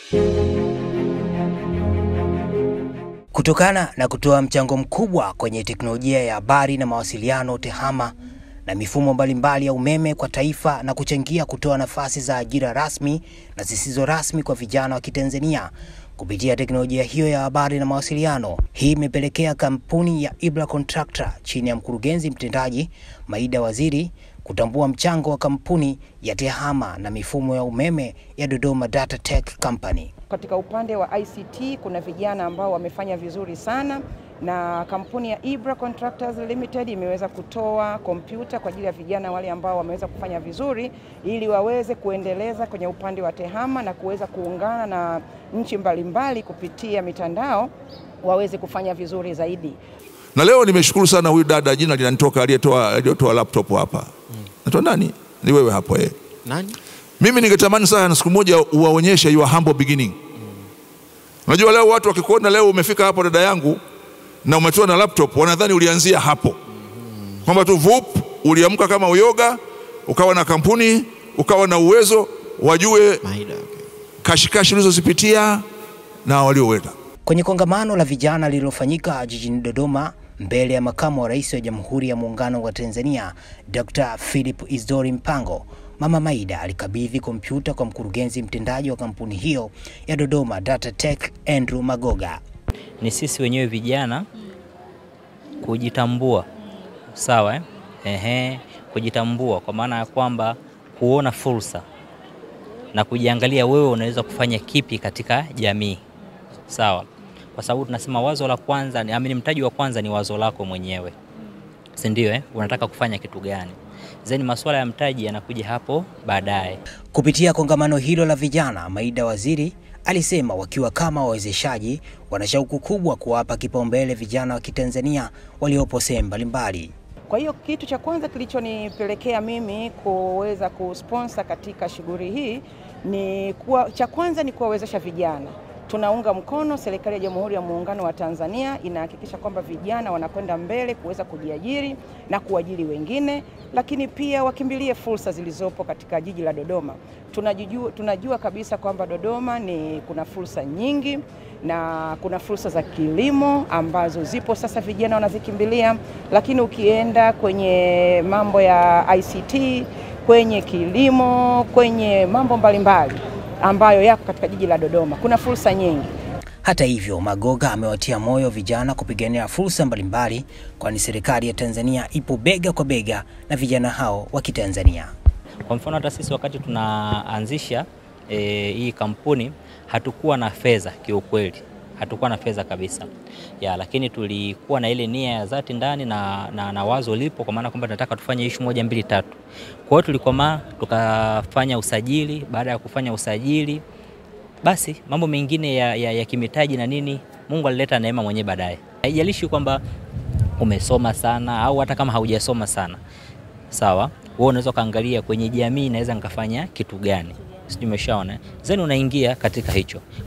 Kutokana na kutoa mchango mkubwa kwenye teknolojia ya habari na mawasiliano TEHAMA na mifumo mbalimbali ya umeme kwa taifa na kuchangia kutoa nafasi za ajira rasmi na zisizo rasmi kwa vijana wa Kitanzania kupitia teknolojia hiyo ya habari na mawasiliano. Hii imepelekea kampuni ya Ibra Contractor chini ya mkurugenzi mtendaji Maida Waziri kutambua mchango wa kampuni ya TEHAMA na mifumo ya umeme ya Dodoma Data Tech Company. Katika upande wa ICT kuna vijana ambao wamefanya vizuri sana na kampuni ya Ibra Contractors Limited imeweza kutoa kompyuta kwa ajili ya vijana wale ambao wameweza kufanya vizuri ili waweze kuendeleza kwenye upande wa TEHAMA na kuweza kuungana na nchi mbalimbali kupitia mitandao waweze kufanya vizuri zaidi. Na leo nimeshukuru sana huyu dada, jina linanitoka, aliyetoa aliyetoa laptop hapa mm. Natoa nani? Ni wewe hapo eh. Nani? Mimi ningetamani sana siku moja uwaonyeshe your humble beginning. Unajua leo watu wakikuona leo umefika hapo dada yangu na umetoa na laptop wanadhani ulianzia hapo kwamba tu vup uliamka kama uyoga ukawa na kampuni ukawa na uwezo wajue Maida, okay. kashikashi ulizozipitia na walioweka Kwenye kongamano la vijana lililofanyika jijini Dodoma mbele ya makamu wa rais wa Jamhuri ya Muungano wa Tanzania Dr. Philip Isdori Mpango, Mama Maida alikabidhi kompyuta kwa mkurugenzi mtendaji wa kampuni hiyo ya Dodoma Data Tech Andrew Magoga. ni sisi wenyewe vijana kujitambua, sawa eh? Ehe, kujitambua kwa maana ya kwamba kuona fursa na kujiangalia wewe unaweza kufanya kipi katika jamii, sawa, kwa sababu tunasema wazo la kwanza ni amini, mtaji wa kwanza ni wazo lako mwenyewe, si ndio? Eh, unataka kufanya kitu gani? Then masuala ya mtaji yanakuja hapo baadaye. Kupitia kongamano hilo la vijana, Maida Waziri alisema wakiwa kama wawezeshaji wana shauku kubwa kuwapa kipaumbele vijana wa Kitanzania waliopo sehemu mbalimbali. Kwa hiyo kitu cha kwanza kilichonipelekea mimi kuweza kusponsor katika shughuli hii ni kuwa, cha kwanza ni kuwawezesha vijana. Tunaunga mkono serikali ya Jamhuri ya Muungano wa Tanzania inahakikisha kwamba vijana wanakwenda mbele kuweza kujiajiri na kuajiri wengine, lakini pia wakimbilie fursa zilizopo katika jiji la Dodoma. Tunajua, tunajua kabisa kwamba Dodoma ni kuna fursa nyingi na kuna fursa za kilimo ambazo zipo sasa, vijana wanazikimbilia, lakini ukienda kwenye mambo ya ICT, kwenye kilimo, kwenye mambo mbalimbali ambayo yako katika jiji la Dodoma, kuna fursa nyingi. Hata hivyo, Magoga amewatia moyo vijana kupigania fursa mbalimbali, kwani serikali ya Tanzania ipo bega kwa bega na vijana hao wa Kitanzania. Kwa mfano hata sisi wakati tunaanzisha e, hii kampuni hatukuwa na fedha kiukweli, hatukuwa na fedha kabisa ya, lakini tulikuwa na ile nia ya dhati ndani na, na, na wazo lipo, kwa maana kwamba tunataka tufanye ishu moja mbili tatu. Kwa hiyo tulikomaa tukafanya usajili. Baada ya kufanya usajili, basi mambo mengine ya, ya, ya kimitaji na nini, Mungu alileta neema mwenyewe baadaye. Haijalishi kwamba umesoma sana au hata kama haujasoma sana, sawa wewe unaweza ukaangalia kwenye jamii naweza nikafanya kitu gani, sijui umeshaona, then unaingia katika hicho.